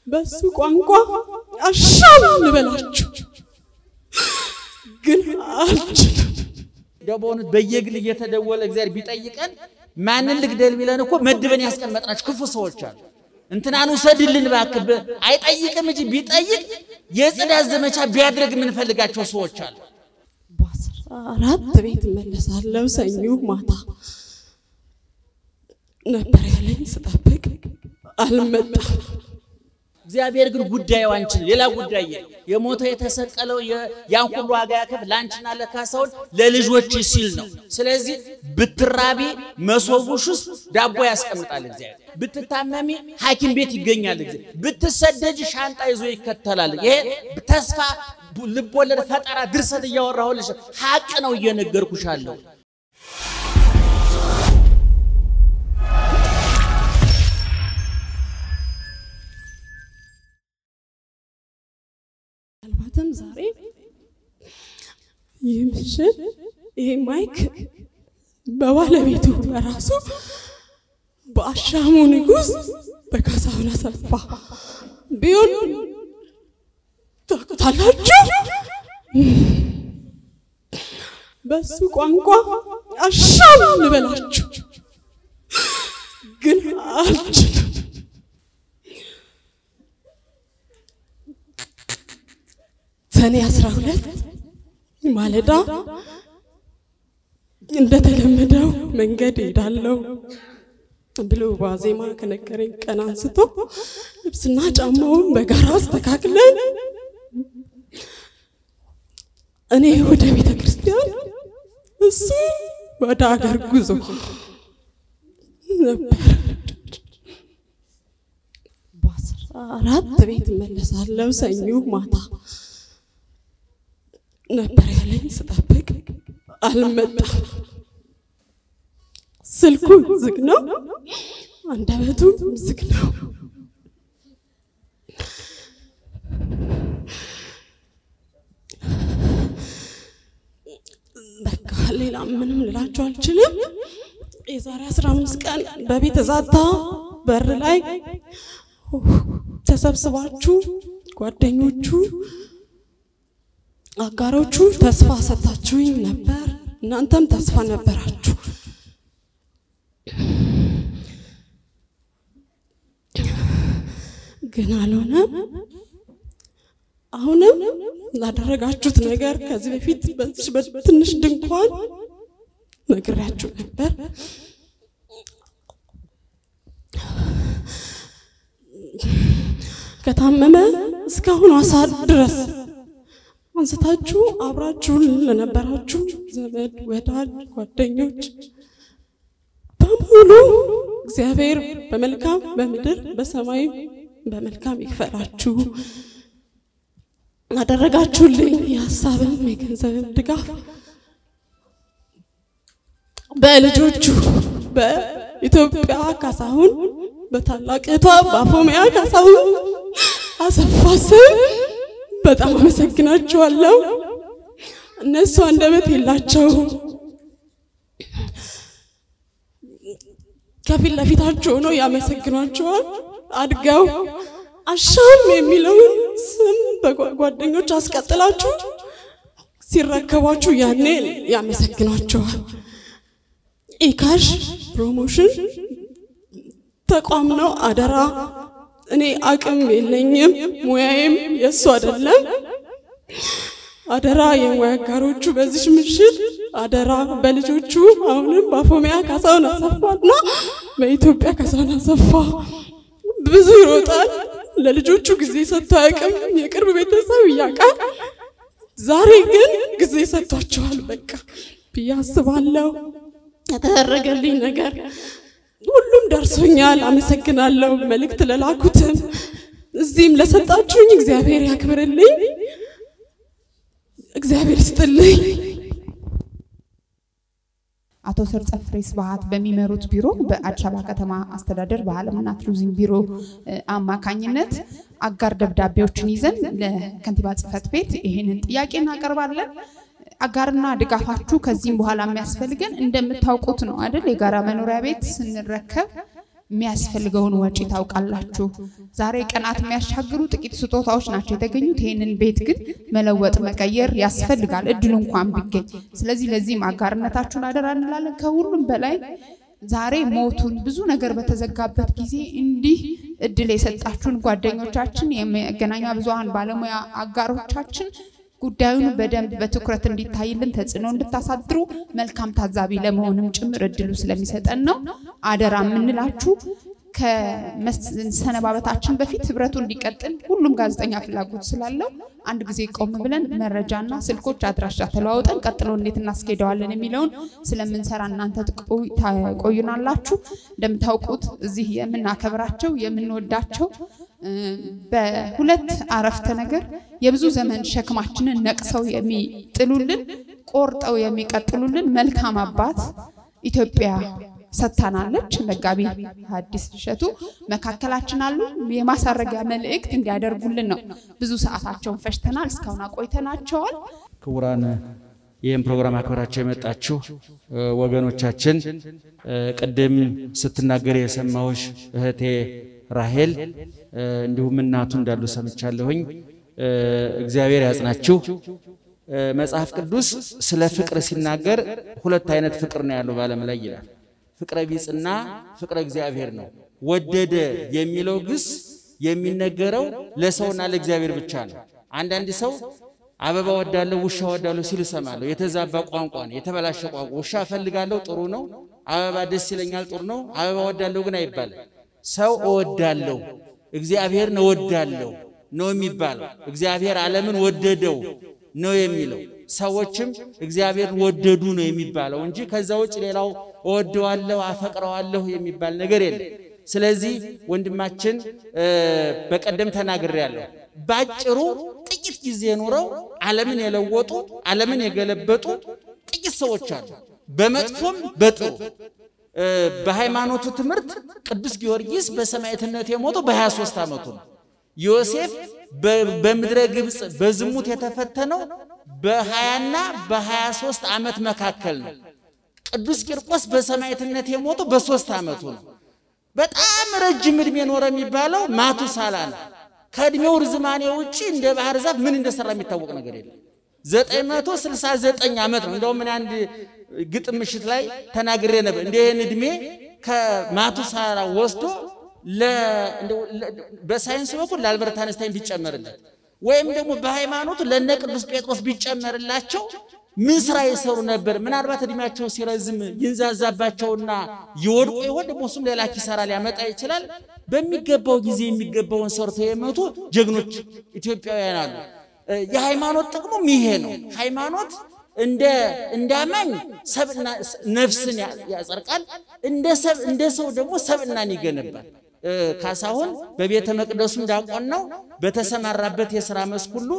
በሱ ቋንቋ አሻም ልበላችሁ ግን አልችልም። እንደው በእውነት በየግል እየተደወለ እግዚአብሔር ቢጠይቀን ማንን ልግደል ቢለን እኮ መድበን ያስቀመጥናቸው ክፉ ሰዎች አሉ። እንትናን ውሰድልን እባክህ ብ- አይጠይቅም እንጂ ቢጠይቅ የጽዳት ዘመቻ ቢያድርግ የምንፈልጋቸው ሰዎች አሉ። በአስራ አራት ቤት እመለሳለሁ ሰኞ ማታ ነበር ያለኝ። ስጠብቅ አልመጣም። እግዚአብሔር ግን ጉዳዩ አንቺን ሌላ ጉዳይ የለም። የሞተው የተሰቀለው የ- ያን ሁሉ ዋጋ ያከፍ ለአንቺና ለካሳውን ለልጆች ሲል ነው። ስለዚህ ብትራቢ መሶቡሽ ውስጥ ዳቦ ያስቀምጣል እግዚአብሔር። ብትታመሚ ሐኪም ቤት ይገኛል እግዚአብሔር። ብትሰደጅ ሻንጣ ይዞ ይከተላል። ይሄ ተስፋ ልቦለድ፣ ፈጠራ፣ ድርሰት እያወራሁልሽ ሀቅ ነው እየነገርኩሻለሁ። ምናልባትም ዛሬ ይህ ምሽት ይህ ማይክ በባለቤቱ በራሱ በአሻሙ ንጉሥ በካሳሁን አሰፋ ቢሆን ታውቁታላችሁ። በሱ ቋንቋ አሻም ልበላችሁ ግን አልችልም። ሰኔ አስራ ሁለት ማለዳ እንደተለመደው መንገድ ሄዳለሁ ብሎ ዋዜማ ከነገረኝ ቀን አንስቶ ልብስና ጫማውን በጋራ አስተካክለን እኔ ወደ ቤተ ክርስቲያን እሱ ወደ አገር ጉዞ ነበር። በአስራ አራት ቤት እመለሳለሁ ሰኞ ማታ ነበር ያለኝ። ስጠብቅ አልመጣም። ስልኩ ዝግ ነው፣ አንደበቱ ዝግ ነው። በቃ ሌላ ምንም ልላችሁ አልችልም። የዛሬ 15 ቀን በቤተ ዛታ በር ላይ ተሰብስባችሁ ጓደኞቹ አጋሮቹ ተስፋ ሰጥታችሁኝ ነበር። እናንተም ተስፋ ነበራችሁ። ግን አልሆነም። አሁንም ላደረጋችሁት ነገር ከዚህ በፊት በዚች በትንሽ ድንኳን ነግሬያችሁ ነበር። ከታመመ እስካሁን ሰዓት ድረስ አንስታችሁ አብራችሁን ለነበራችሁ ዘመድ፣ ወዳጅ፣ ጓደኞች በሙሉ እግዚአብሔር በመልካም በምድር በሰማይ በመልካም ይክፈላችሁ። አደረጋችሁልኝ የሀሳብም የገንዘብም ድጋፍ በልጆቹ በኢትዮጵያ ካሳሁን በታላቅ እህቷ በአፎሚያ ካሳሁን አሰፋ ስም በጣም አመሰግናቸዋለሁ። እነሱ አንደበት የላቸው ከፊት ለፊታቸው ሆነው ያመሰግኗቸዋል። አድገው አሻም የሚለውን ስም በጓደኞች አስቀጥላችሁ ሲረከቧችሁ ያኔ ያመሰግኗቸዋል። ኢካሽ ፕሮሞሽን ተቋም ነው። አደራ እኔ አቅም የለኝም፣ ሙያዬም የእሱ አይደለም። አደራ የሙያ አጋሮቹ በዚች ምሽት አደራ በልጆቹ አሁንም በአፎሚያ ካሳሁን አሰፋና በኢትዮጵያ ካሳሁን አሰፋ ብዙ ይሮጣል። ለልጆቹ ጊዜ ሰጥቶ አያውቅም። የቅርብ ቤተሰብ እያውቃል። ዛሬ ግን ጊዜ ሰጥቷቸዋል። በቃ ብዬ አስባለሁ። የተደረገልኝ ነገር ሁሉም ደርሶኛል። አመሰግናለሁ። መልእክት ለላኩትም እዚህም ለሰጣችሁኝ እግዚአብሔር ያክብርልኝ፣ እግዚአብሔር ይስጥልኝ። አቶ ሰርጸ ፍሬ ስብሐት በሚመሩት ቢሮ በአዲስ አበባ ከተማ አስተዳደር ባህልና ቱሪዝም ቢሮ አማካኝነት አጋር ደብዳቤዎችን ይዘን ለከንቲባ ጽሕፈት ቤት ይህንን ጥያቄ እናቀርባለን። አጋርና ድጋፋችሁ ከዚህም በኋላ የሚያስፈልገን እንደምታውቁት ነው አይደል? የጋራ መኖሪያ ቤት ስንረከብ የሚያስፈልገውን ወጪ ታውቃላችሁ። ዛሬ ቀናት የሚያሻግሩ ጥቂት ስጦታዎች ናቸው የተገኙት። ይህንን ቤት ግን መለወጥ መቀየር ያስፈልጋል እድሉ እንኳን ቢገኝ። ስለዚህ ለዚህም አጋርነታችሁን አደራ እንላለን። ከሁሉም በላይ ዛሬ ሞቱን ብዙ ነገር በተዘጋበት ጊዜ እንዲህ እድል የሰጣችሁን ጓደኞቻችን፣ የመገናኛ ብዙኃን ባለሙያ አጋሮቻችን ጉዳዩን በደንብ በትኩረት እንዲታይልን ተጽዕኖ እንድታሳድሩ መልካም ታዛቢ ለመሆንም ጭምር እድሉ ስለሚሰጠን ነው አደራ የምንላችሁ። ከመሰነባበታችን በፊት ህብረቱ እንዲቀጥል ሁሉም ጋዜጠኛ ፍላጎት ስላለው አንድ ጊዜ ቆም ብለን መረጃና ስልኮች አድራሻ ተለዋውጠን ቀጥሎ እንዴት እናስኬደዋለን የሚለውን ስለምንሰራ እናንተ ቆዩናላችሁ። እንደምታውቁት እዚህ የምናከብራቸው የምንወዳቸው በሁለት አረፍተ ነገር የብዙ ዘመን ሸክማችንን ነቅሰው የሚጥሉልን ቆርጠው የሚቀጥሉልን መልካም አባት ኢትዮጵያ ሰጥታናለች። መጋቢ ሐዲስ እሸቱ መካከላችን አሉ። የማሳረጊያ መልእክት እንዲያደርጉልን ነው። ብዙ ሰዓታቸውን ፈጅተናል፣ እስካሁን አቆይተናቸዋል። ክቡራን ይህም ፕሮግራም አክብራቸው የመጣችሁ ወገኖቻችን፣ ቅድም ስትናገር የሰማሁሽ እህቴ ራሄል እንዲሁም እናቱ እንዳሉ ሰምቻለሁኝ። እግዚአብሔር ያጽናችሁ። መጽሐፍ ቅዱስ ስለ ፍቅር ሲናገር ሁለት አይነት ፍቅር ነው ያለው በዓለም ላይ ይላል። ፍቅረ ቢጽና ፍቅረ እግዚአብሔር ነው። ወደደ የሚለው ግስ የሚነገረው ለሰውና ለእግዚአብሔር ብቻ ነው። አንዳንድ ሰው አበባ ወዳለሁ፣ ውሻ ወዳለሁ ሲል እሰማለሁ። የተዛባ ቋንቋ ነው፣ የተበላሸ ቋንቋ። ውሻ እፈልጋለሁ ጥሩ ነው፣ አበባ ደስ ይለኛል ጥሩ ነው፣ አበባ ወዳለሁ ግን አይባልም። ሰው እወዳለሁ፣ እግዚአብሔርን እወዳለሁ ነው የሚባለው። እግዚአብሔር ዓለምን ወደደው ነው የሚለው። ሰዎችም እግዚአብሔርን ወደዱ ነው የሚባለው እንጂ ከዛ ውጭ ሌላው እወደዋለሁ አፈቅረዋለሁ የሚባል ነገር የለም። ስለዚህ ወንድማችን በቀደም ተናግሬያለሁ። ባጭሩ ጥቂት ጊዜ ኖረው ዓለምን የለወጡ ዓለምን የገለበጡ ጥቂት ሰዎች አሉ፣ በመጥፎም በጥሩ። በሃይማኖቱ ትምህርት ቅዱስ ጊዮርጊስ በሰማዕትነት የሞተው በ23 ዓመቱ ነው። ዮሴፍ በምድረ ግብፅ በዝሙት የተፈተነው በሀያና በሀያ ሦስት ዓመት መካከል ነው። ቅዱስ ቂርቆስ በሰማዕትነት የሞተው በሦስት ዓመቱ ነው። በጣም ረጅም ዕድሜ ኖረ የሚባለው ማቱሳላ ነው። ከዕድሜው ርዝማኔ ውጪ እንደ ባህር ዛፍ ምን እንደሰራ የሚታወቅ ነገር የለም። ዘጠኝ መቶ ስልሳ ዘጠኝ ዓመት ነው። እንደውም እኔ አንድ ግጥም ምሽት ላይ ተናግሬ ነበር። እንደ ይህን ዕድሜ ከማቱሳላ ወስዶ በሳይንስ በኩል ለአልበርት አንስታይን ቢጨመርለት ወይም ደግሞ በሃይማኖቱ ለነ ቅዱስ ጴጥሮስ ቢጨመርላቸው ምን ስራ ይሰሩ ነበር? ምናልባት እድሜያቸው ሲረዝም ይንዛዛባቸውና ይወድቁ ይሆን? ደግሞ እሱም ሌላ ኪሳራ ሊያመጣ ይችላል። በሚገባው ጊዜ የሚገባውን ሰርተው የመቱ ጀግኖች ኢትዮጵያውያን አሉ። የሃይማኖት ጥቅሙም ይሄ ነው። ሃይማኖት እንደ እንዳማኝ ሰብና ነፍስን ያጸርቃል፣ እንደ ሰው ደግሞ ሰብናን ይገነባል። ካሳሁን በቤተ መቅደሱ ዲያቆን ነው። በተሰማራበት የሥራ መስክ ሁሉ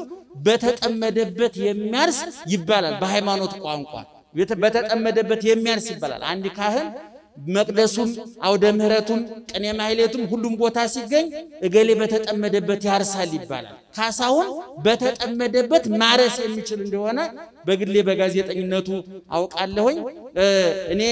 በተጠመደበት የሚያርስ ይባላል። በሃይማኖት ቋንቋ በተጠመደበት የሚያርስ ይባላል። አንድ ካህን መቅደሱም አውደ ምሕረቱም ቅኔ ማሕሌቱም ሁሉም ቦታ ሲገኝ እገሌ በተጠመደበት ያርሳል ይባላል። ካሳሁን በተጠመደበት ማረስ የሚችል እንደሆነ በግሌ በጋዜጠኝነቱ አውቃለሁኝ። እኔ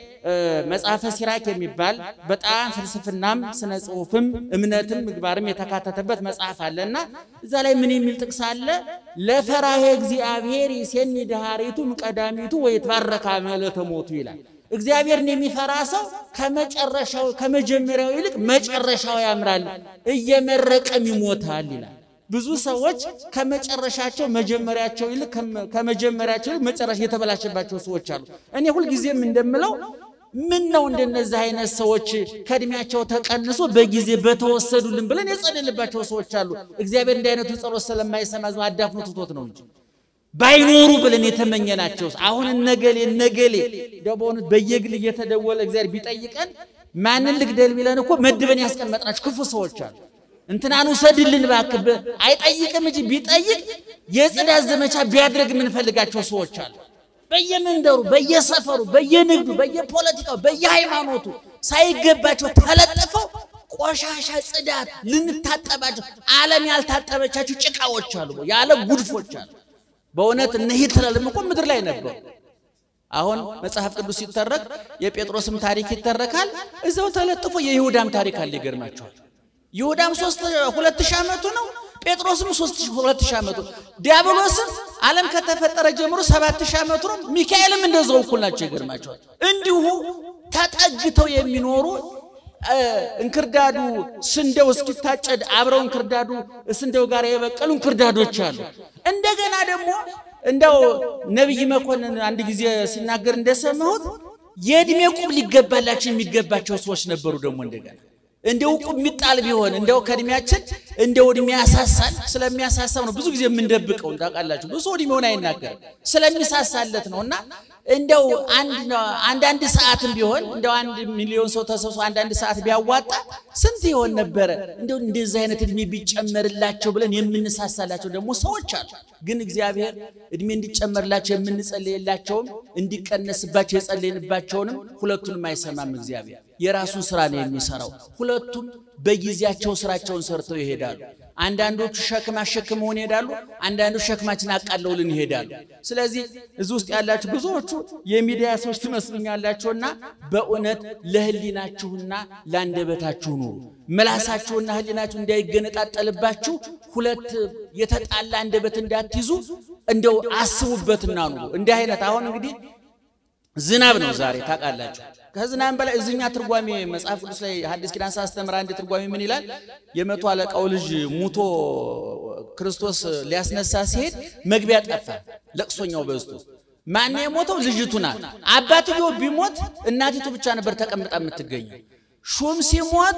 መጽሐፈ ሲራክ የሚባል በጣም ፍልስፍናም ስነ ጽሑፍም እምነትም ምግባርም የተካተተበት መጽሐፍ አለና እዛ ላይ ምን የሚል ጥቅስ አለ? ለፈራሄ እግዚአብሔር ይሴኒ ድሃሪቱም ቀዳሚቱ ወይትባረካ መለተ ሞቱ ይላል። እግዚአብሔርን የሚፈራ ሰው ከመጨረሻው ከመጀመሪያው ይልቅ መጨረሻው ያምራል፣ እየመረቀም ይሞታል ይላል። ብዙ ሰዎች ከመጨረሻቸው መጀመሪያቸው ይልቅ ከመጀመሪያቸው ይልቅ መጨረሻ የተበላሸባቸው ሰዎች አሉ። እኔ ሁልጊዜም እንደምለው ምን ነው እንደነዚህ አይነት ሰዎች ከእድሜያቸው ተቀንሶ በጊዜ በተወሰዱልን ብለን የጸለልባቸው ሰዎች አሉ። እግዚአብሔር እንዲህ አይነቱ ጸሎት ስለማይሰማ ዝም አዳፍኖ ትቶት ነው እንጂ ባይኖሩ ብለን የተመኘናቸው አሁን እነገሌ እነገሌ በእውነት በየግል እየተደወለ እግዚአብሔር ቢጠይቀን ማንን ልግደል ቢለን እኮ መድበን ያስቀመጥናቸው ክፉ ሰዎች አሉ። እንትናን ውሰድልን እባክህ አይጠይቅም እንጂ ቢጠይቅ የጽዳት ዘመቻ ቢያድርግ የምንፈልጋቸው ሰዎች አሉ። በየመንደሩ፣ በየሰፈሩ፣ በየንግዱ፣ በየፖለቲካው፣ በየሃይማኖቱ ሳይገባቸው ተለጥፈው ቆሻሻ ጽዳት ልንታጠባቸው ዓለም አሁን መጽሐፍ ቅዱስ ሲተረክ የጴጥሮስም ታሪክ ይተረካል። እዛው ተለጥፎ የይሁዳም ታሪክ አለ። ይገርማቸዋል። ይሁዳም ሶስት ሁለት ሺህ ዓመቱ ነው። ጴጥሮስም ሶስት ሁለት ሺህ ዓመቱ ዲያብሎስም ዓለም ከተፈጠረ ጀምሮ ሰባት ሺህ ዓመቱ ነው። ሚካኤልም እንደዛው እኩል ናቸው። ይገርማቸዋል። እንዲሁ ተጠግተው የሚኖሩ እንክርዳዱ ስንዴው እስኪታጨድ አብረው እንክርዳዱ ስንዴው ጋር የበቀሉ እንክርዳዶች አሉ። እንደገና ደግሞ እንደው ነቢይ መኮንን አንድ ጊዜ ሲናገር እንደሰማሁት የእድሜ ቁብ ሊገባላቸው የሚገባቸው ሰዎች ነበሩ። ደግሞ እንደገና እንደው ቁብ የሚጣል ቢሆን እንደው ከእድሜያችን እንደው እድሜ ያሳሳል። ስለሚያሳሳው ነው ብዙ ጊዜ የምንደብቀው። ታውቃላችሁ፣ ብዙ እድሜውን አይናገርም ስለሚሳሳለት ነው። እና እንደው አንዳንድ ሰዓትም ቢሆን እንደው አንድ ሚሊዮን ሰው ተሰብስቦ አንዳንድ ሰዓት ቢያዋጣ ስንት ይሆን ነበረ? እንደው እንደዚህ አይነት እድሜ ቢጨመርላቸው ብለን የምንሳሳላቸው ደግሞ ሰዎች አሉ። ግን እግዚአብሔር እድሜ እንዲጨመርላቸው የምንጸልየላቸውም እንዲቀነስባቸው የጸለይንባቸውንም ሁለቱንም አይሰማም። እግዚአብሔር የራሱን ስራ ነው የሚሰራው። ሁለቱም በጊዜያቸው ስራቸውን ሰርተው ይሄዳሉ። አንዳንዶቹ ሸክም አሸክመውን ይሄዳሉ። አንዳንዶቹ ሸክማችን አቃለውልን ይሄዳሉ። ስለዚህ እዚህ ውስጥ ያላችሁ ብዙዎቹ የሚዲያ ሰዎች ትመስሉኛላችሁና በእውነት ለህሊናችሁና ለአንደበታችሁ ኑሩ። ምላሳችሁና ህሊናችሁ እንዳይገነጣጠልባችሁ ሁለት የተጣላ አንደበት እንዳትይዙ እንደው አስቡበትና ኑሩ። እንዲህ አይነት አሁን እንግዲህ ዝናብ ነው ዛሬ ታውቃላችሁ። ከዝናብ በላይ እዚኛ ትርጓሜ መጽሐፍ ቅዱስ ላይ ሐዲስ ኪዳን ሳስተምር አንድ ትርጓሜ ምን ይላል? የመቶ አለቃው ልጅ ሙቶ ክርስቶስ ሊያስነሳ ሲሄድ መግቢያ ጠፋ፣ ለቅሶኛው በዝቶ። ማን የሞተው? ልጅቱ ናት። አባትየው ቢሞት እናቲቱ ብቻ ነበር ተቀምጣ የምትገኘው። ሹም ሲሞት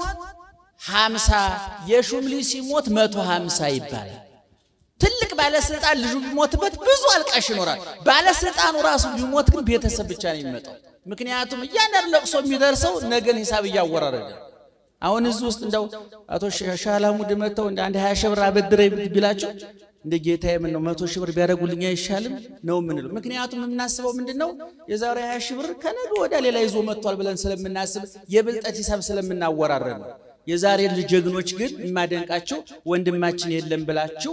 ሀምሳ የሹም ልጅ ሲሞት መቶ ሀምሳ ይባላል። ትልቅ ባለስልጣን ልጁ ቢሞትበት ብዙ አልቃሽ ይኖራል። ባለስልጣኑ ራሱ ቢሞት ግን ቤተሰብ ብቻ ነው የሚመጣው። ምክንያቱም እያንዳንዱ ለቅሶ የሚደርሰው ነገን ሂሳብ እያወራረደ አሁን እዚህ ውስጥ እንደው አቶ ሻላሙድ መጥተው እንደ አንድ ሀያ ሺህ ብር አበድረኝ ቢላቸው እንደ ጌታ የምን ነው መቶ ሺህ ብር ቢያደርጉልኝ አይሻልም ነው የምንለው። ምክንያቱም የምናስበው ምንድን ነው የዛሬ ሀያ ሺህ ብር ከነገ ወደ ሌላ ይዞ መጥቷል ብለን ስለምናስብ የብልጠት ሂሳብ ስለምናወራረድ ነው። የዛሬ ልጅ ጀግኖች ግን የማደንቃቸው ወንድማችን የለም ብላችሁ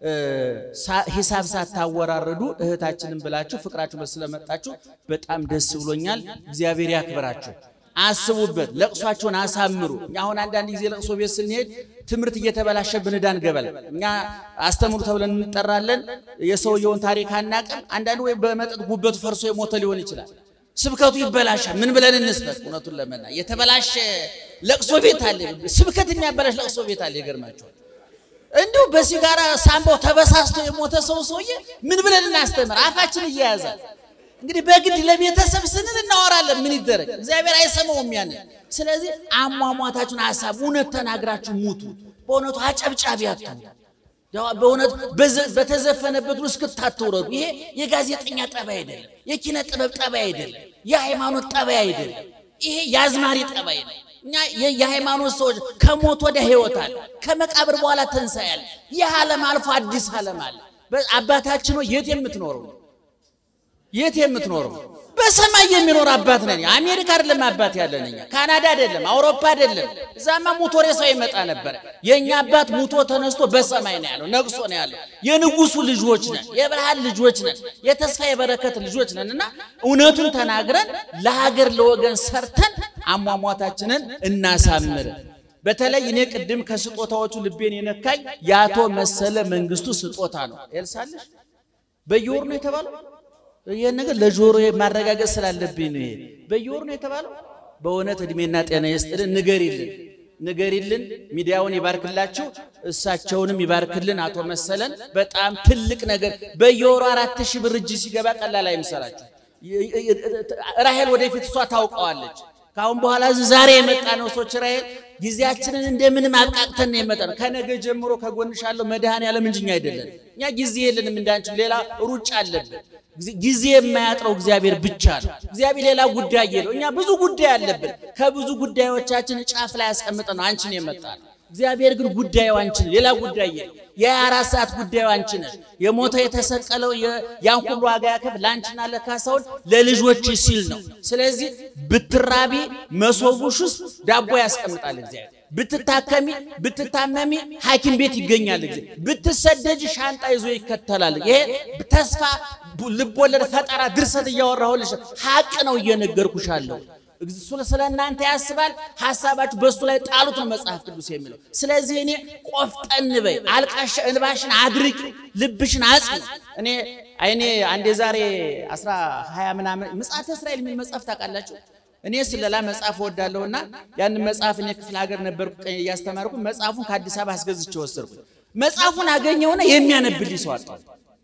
ሂሳብ ሳታወራረዱ እህታችንን ብላችሁ ፍቅራችሁ ስለመጣችሁ በጣም ደስ ብሎኛል። እግዚአብሔር ያክብራችሁ። አስቡበት፣ ለቅሷቸውን አሳምሩ። እኛ አሁን አንዳንድ ጊዜ ለቅሶ ቤት ስንሄድ ትምህርት እየተበላሸብን ዕዳ እንገባለን። እኛ አስተምሩ ተብለን እንጠራለን። የሰውየውን ታሪክ አናቅም። አንዳንዱ ወይ በመጠጥ ጉበቱ ፈርሶ የሞተ ሊሆን ይችላል። ስብከቱ ይበላሻል። ምን ብለን እንስበክ? እውነቱን ለመና የተበላሸ ለቅሶ ቤት አለ። ስብከት የሚያበላሽ ለቅሶ ቤት አለ። ይገርማቸዋል። እንዲሁ በሲጋራ ሳምባው ተበሳስቶ የሞተ ሰው ሰውዬ ምን ብለን እናስተምር? አፋችን እየያዛል። እንግዲህ በግድ ለቤተሰብ ስንል እናወራለን። ምን ይደረግ? እግዚአብሔር አይሰማውም ያንን። ስለዚህ አሟሟታችሁን ሀሳብ እውነት ተናግራችሁ ሙቱ። በእውነቱ አጨብጫቢ አትሁኑ። በእውነት በተዘፈነበት ውስጥ እስክታትውረዱ። ይሄ የጋዜጠኛ ጠባይ አይደለም፣ የኪነ ጥበብ ጠባይ አይደለም፣ የሃይማኖት ጠባይ አይደለም። ይሄ የአዝማሪ ጠባይ ነው። እኛ የሃይማኖት ሰዎች ከሞት ወደ ህይወት አለ፣ ከመቃብር በኋላ ትንሣኤ አለ። ይህ ዓለም አልፎ አዲስ ዓለም አለ። አባታችን ሆይ የት የምትኖረው የት የምትኖረው? በሰማይ የሚኖር አባት ነን። አሜሪካ አይደለም አባት ያለን እኛ፣ ካናዳ አይደለም፣ አውሮፓ አይደለም። እዛማ ሙቶ ሬሳው ይመጣ ነበረ። የእኛ አባት ሙቶ ተነስቶ በሰማይ ነው ያለው፣ ነግሶ ነው ያለው። የንጉሱ ልጆች ነን፣ የብርሃን ልጆች ነን፣ የተስፋ የበረከት ልጆች ነን እና እውነቱን ተናግረን ለሀገር ለወገን ሰርተን አሟሟታችንን እናሳምር። በተለይ እኔ ቅድም ከስጦታዎቹ ልቤን የነካኝ የአቶ መሰለ መንግስቱ ስጦታ ነው። ኤልሳለሽ በየወሩ ነው የተባለው ይህን ነገር ለጆሮ ማረጋገጥ ስላለብኝ ነው። ይሄ በየወሩ ነው የተባለው። በእውነት እድሜና ጤና ይስጥልን። ንገሪልን ንገሪልን። ሚዲያውን ይባርክላችሁ፣ እሳቸውንም ይባርክልን። አቶ መሰለን በጣም ትልቅ ነገር በየወሩ አራት ሺህ ብር እጅ ሲገባ ቀላል አይምሰላችሁ። ራሄል ወደፊት እሷ ታውቀዋለች። ከአሁን በኋላ ዛሬ የመጣ ነው ሰዎች ራሄል ጊዜያችንን እንደምንም አብቃቅተን ነው የመጣ ነው። ከነገ ጀምሮ ከጎንሽ ያለው መድኃኔዓለም እንጂ እኛ አይደለን። እኛ ጊዜ የለንም እንዳንችል፣ ሌላ ሩጫ አለብን። ጊዜ የማያጥረው እግዚአብሔር ብቻ ነው። እግዚአብሔር ሌላ ጉዳይ የለው። እኛ ብዙ ጉዳይ አለብን። ከብዙ ጉዳዮቻችን ጫፍ ላይ ያስቀምጠን ነው አንቺን የመጣ ነው። እግዚአብሔር ግን ጉዳዩ አንቺን ሌላ ጉዳይ የለው። የሀያ አራት ሰዓት ጉዳዩ አንቺ ነሽ። የሞተ የተሰቀለው ያን ሁሉ ዋጋ ያከፍ ለአንቺና ለካሳውን ለልጆች ሲል ነው። ስለዚህ ብትራቢ መሶቡሽ ውስጥ ዳቦ ያስቀምጣል እግዚአብሔር። ብትታከሚ ብትታመሚ ሐኪም ቤት ይገኛል። ጊዜ ብትሰደጅ ሻንጣ ይዞ ይከተላል። ይሄ ተስፋ ልቦለድ፣ ፈጠራ፣ ድርሰት እያወራሁልሽ ሀቅ ነው እየነገርኩሻለሁ። እሱ ስለ እናንተ ያስባል። ሐሳባችሁ በእሱ ላይ ጣሉት ነው መጽሐፍ ቅዱስ የሚለው። ስለዚህ እኔ ቆፍጠን በይ፣ አልቃሻ እንባሽን አድርቂ፣ ልብሽን አጽኒ። እኔ አይኔ አንዴ ዛሬ አስራ ሀያ ምናምን ምጽአተ እስራኤል የሚል መጽሐፍ ታውቃላችሁ? እኔ ስለላ መጽሐፍ እወዳለሁና ያንን መጽሐፍ እኔ ክፍለ ሀገር ነበርኩ እያስተማርኩ መጽሐፉን ከአዲስ አበባ አስገዝቼ ወሰድኩ። መጽሐፉን አገኘውና የሚያነብልኝ ሰው አጣሁ።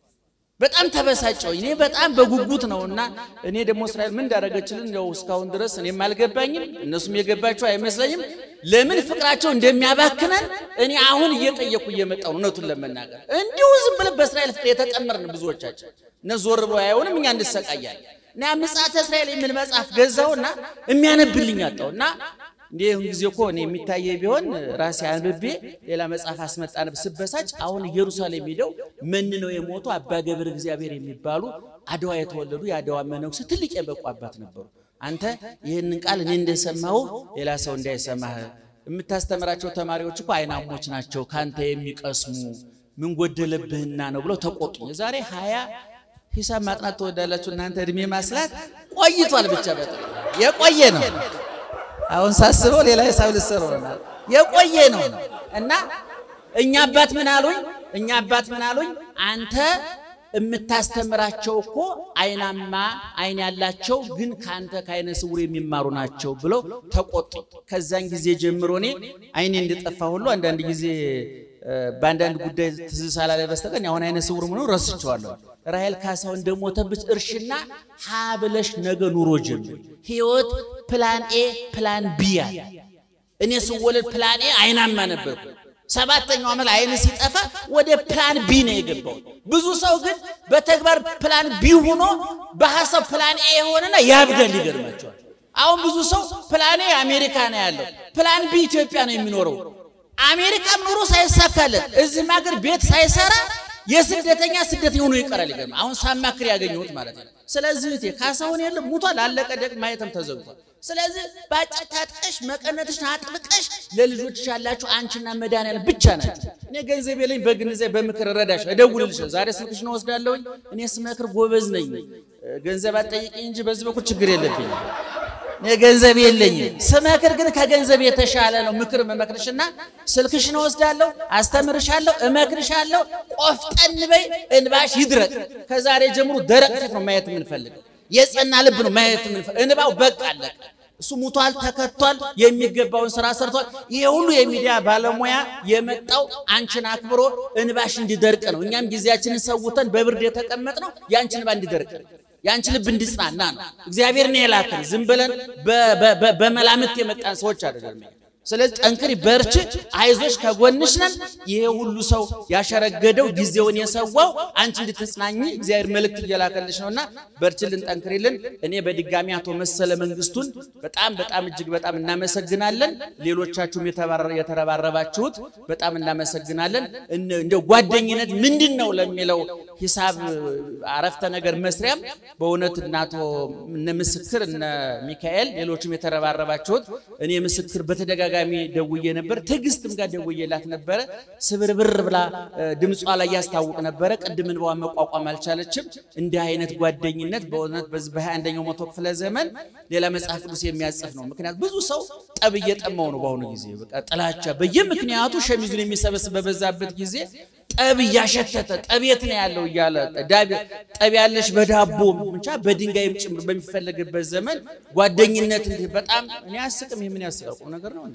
በጣም ተበሳጨው። እኔ በጣም በጉጉት ነውና እኔ ደግሞ እስራኤል ምን እንዳደረገችልን ያው እስካሁን ድረስ እኔም አልገባኝም፣ እነሱም የገባቸው አይመስለኝም። ለምን ፍቅራቸው እንደሚያባክነን እኔ አሁን እየጠየኩ እየመጣሁ ነው። እውነቱን ለመናገር እንዲሁ ዝም ብለን በእስራኤል ፍቅር የተጠመርን ብዙዎቻችን እነሱ ዞር ብሎ አያዩንም፣ እኛ እንሰቃያለን። እና ምጽአተ እስራኤል የሚል መጽሐፍ ገዛውና የሚያነብልኝ አጣሁና እንዲህ ጊዜ እኮ እኔ የሚታየ ቢሆን ራሴ አንብቤ ሌላ መጽሐፍ አስመጣ ነበር። ስበሳጭ አሁን ኢየሩሳሌም ሄደው መንነው የሞቱ አባ ገብረ እግዚአብሔር የሚባሉ አድዋ የተወለዱ የአድዋ መነኩሴ ትልቅ የበቁ አባት ነበሩ። አንተ ይህንን ቃል እኔ እንደሰማሁ ሌላ ሰው እንዳይሰማህ የምታስተምራቸው ተማሪዎች እኮ አይናሞች ናቸው ከአንተ የሚቀስሙ ምን ጎደለብህና ነው ብለው ተቆጡኝ። የዛሬ ሀያ ሂሳብ ማጥናት ትወዳላችሁ እናንተ እድሜ ማስላት ቆይቷል። ብቻ በጣም የቆየ ነው። አሁን ሳስበው ሌላ ሂሳብ ልሰሩ ይሆናል። የቆየ ነው እና እኛ አባት ምን አሉኝ? እኛ አባት ምን አሉኝ? አንተ የምታስተምራቸው እኮ አይናማ አይን ያላቸው ግን ከአንተ ከአይነ ስውር የሚማሩ ናቸው ብለው ተቆጡ። ከዛን ጊዜ ጀምሮ እኔ አይኔ እንደጠፋ ሁሉ አንዳንድ ጊዜ በአንዳንድ ጉዳይ ትዝ ሳላለ በስተቀር አሁን አይነ ስውር ምኖ ረስቸዋለሁ። ራሔል ካሳው እንደሞተብሽ እርሽና ሀ ብለሽ ነገ ኑሮ ጀምሪ። ህይወት ፕላን ኤ ፕላን ቢ ያለ እኔ ስወለድ ፕላን ኤ አይናማ ነበርኩ። ሰባተኛው ዓመት አይን ሲጠፋ ወደ ፕላን ቢ ነው የገባው። ብዙ ሰው ግን በተግባር ፕላን ቢ ሆኖ በሐሳብ ፕላን ኤ የሆነና ያብዳል። ይገርማቸዋል። አሁን ብዙ ሰው ፕላን ኤ አሜሪካ ነው ያለው፣ ፕላን ቢ ኢትዮጵያ ነው የሚኖረው። አሜሪካም ኑሮ ሳይሳካለት እዚህም ሀገር ቤት ሳይሰራ የስደተኛ ስደተኛ ሆኖ ይቀራል። ይገርም አሁን ሳማክር ያገኘሁት ማለት ነው። ስለዚህ እቴ ካሳሁን የለም ሙቷል፣ አለቀ፣ ደግ ማየትም ተዘግቷል። ስለዚህ ባጭር ታጥቀሽ መቀነትሽን አጥብቀሽ ለልጆችሽ ያላችሁ አንቺና መድኃኒዓለም ብቻ ናቸው። እኔ ገንዘብ የለኝ በግንዘብ በምክር እረዳሽ እደውልልሽ። ዛሬ ስልክሽን ወስዳለሁኝ። እኔ ስመክር ጎበዝ ነኝ። ገንዘብ አትጠይቂኝ እንጂ በዚህ በኩል ችግር የለብኝም። እኔ ገንዘብ የለኝም። ስመክር ግን ከገንዘብ የተሻለ ነው ምክር መመክርሽና ስልክሽን ወስዳለሁ፣ አስተምርሻለሁ፣ እመክርሻለሁ። ቆፍጠን በይ፣ እንባሽ ይድረቅ። ከዛሬ ጀምሮ ደረቅ ፊት ነው ማየት የምንፈልገው። የጸና ልብ ነው ማየት የምንፈልገው። እንባው በቃ አለቀ። እሱ ሙቷል፣ ተከቷል፣ የሚገባውን ስራ ሰርቷል። ይሄ ሁሉ የሚዲያ ባለሙያ የመጣው አንቺን አክብሮ እንባሽ እንዲደርቅ ነው። እኛም ጊዜያችንን ሰውተን በብርድ የተቀመጥነው ያንቺ እንባ እንዲደርቅ ነው። የአንቺ ልብ እንዲጽናና ነው። እግዚአብሔር ነው የላከን። ዝም ብለን በመላምት የመጣን ሰዎች አይደለም። ስለዚህ ጠንክሪ፣ በርቺ፣ አይዞሽ፣ ከጎንሽ ነን። ይሄ ሁሉ ሰው ያሸረገደው ጊዜውን የሰዋው አንቺ እንድትጽናኝ እግዚአብሔር መልእክት እየላከልሽ ነውና በርችልን፣ ጠንክሪልን። እኔ በድጋሚ አቶ መሰለ መንግስቱን በጣም በጣም እጅግ በጣም እናመሰግናለን። ሌሎቻችሁም የተረባረባችሁት በጣም እናመሰግናለን። እንደው ጓደኝነት ምንድን ነው ለሚለው ሂሳብ አረፍተ ነገር መስሪያም በእውነት እነ አቶ እነ ምስክር እነ ሚካኤል ሌሎችም የተረባረባችሁት እኔ ምስክር በተደጋጋሚ ደውዬ ነበር። ትዕግስትም ጋር ደውዬላት ነበረ። ስብርብር ብላ ድምጿ ላይ ያስታውቅ ነበረ። ቅድም እንባዋን መቋቋም አልቻለችም። እንዲህ አይነት ጓደኝነት በእውነት በዚህ በሃያ አንደኛው መቶ ክፍለ ዘመን ሌላ መጽሐፍ ቅዱስ የሚያጽፍ ነው። ምክንያቱም ብዙ ሰው ጠብ እየጠማው ነው በአሁኑ ጊዜ በቃ ጥላቻ በየምክንያቱ ሸሚዙን የሚሰበስብ በበዛበት ጊዜ ጠብ እያሸተተ ጠብ የት ነው ያለው እያለ ጠብ ያለሽ በዳቦ ብቻ በድንጋይም ጭምር በሚፈለግበት ዘመን ጓደኝነት እንዲህ በጣም እኔ አስቅም። ይህ ምን ያስቃል? ቁም ነገር ነው እንዴ?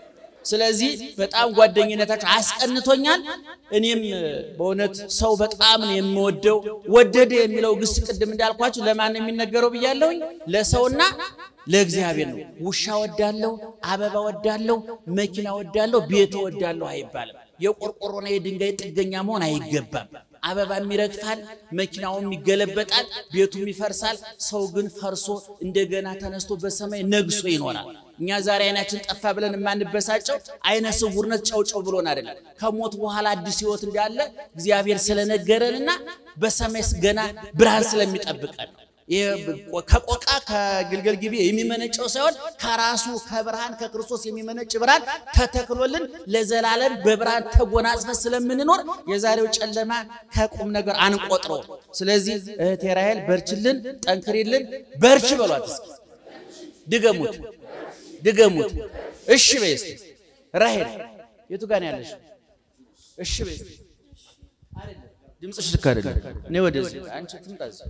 ስለዚህ በጣም ጓደኝነታቸው አስቀንቶኛል። እኔም በእውነት ሰው በጣም ነው የምወደው። ወደደ የሚለው ግስ ቅድም እንዳልኳችሁ ለማን ነው የሚነገረው ብያለሁኝ? ለሰውና ለእግዚአብሔር ነው። ውሻ ወዳለሁ፣ አበባ ወዳለሁ፣ መኪና ወዳለሁ፣ ቤት ወዳለሁ አይባልም። የቆርቆሮና የድንጋይ ጥገኛ መሆን አይገባም። አበባም ይረግፋል፣ መኪናውም ይገለበጣል፣ ቤቱም ይፈርሳል። ሰው ግን ፈርሶ እንደገና ተነስቶ በሰማይ ነግሶ ይኖራል። እኛ ዛሬ አይናችን ጠፋ ብለን የማንበሳጨው አይነ ስውርነት ጨውጨው ብሎን አይደለም። ከሞት በኋላ አዲስ ሕይወት እንዳለ እግዚአብሔር ስለነገረንና በሰማይ ገና ብርሃን ስለሚጠብቀን ነው። ከቆቃ ከግልገል ጊቤ የሚመነጨው ሳይሆን ከራሱ ከብርሃን ከክርስቶስ የሚመነጭ ብርሃን ተተክሎልን ለዘላለም በብርሃን ተጎናጽፈን ስለምንኖር የዛሬው ጨለማ ከቁም ነገር አንቆጥረው። ስለዚህ እህቴ ራሔል በርችልን፣ ጠንክሪልን፣ በርች በሏት። እስኪ ድገሙት፣ ድገሙት። እሺ በይ እስኪ ራሔል የቱ ጋር ነው ያለሽ? እሺ በይ እስኪ ድምፅሽ ልክ አይደለም። እኔ ወደዚህ አንቺ ትምጣ እዚህ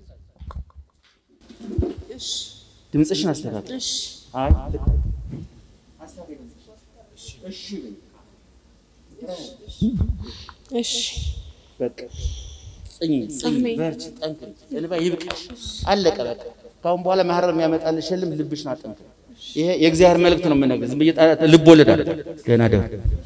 ድምፅሽን አስተካክል። አይ ልክ እሺ በይ እሺ በቃ ጽኚ ጽኚ፣ በርቺ፣ ጠንክሪ። እንባ ይብቃሽ። አለቀ በቃ። ከአሁን በኋላ ማህረር የሚያመጣልሽ የለም። ልብሽን አጠንክሪ። ይሄ የእግዚአብሔር መልእክት ነው የምነግርህ። ዝም ብዬ ልብ ወለድ አለ። ደህና ደር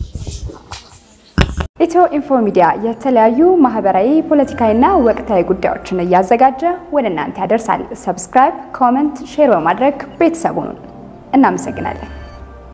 ኢትዮ ኢንፎ ሚዲያ የተለያዩ ማህበራዊ፣ ፖለቲካዊና ወቅታዊ ጉዳዮችን እያዘጋጀ ወደ እናንተ ያደርሳል። ሰብስክራይብ፣ ኮመንት፣ ሼር በማድረግ ቤተሰቡን እናመሰግናለን።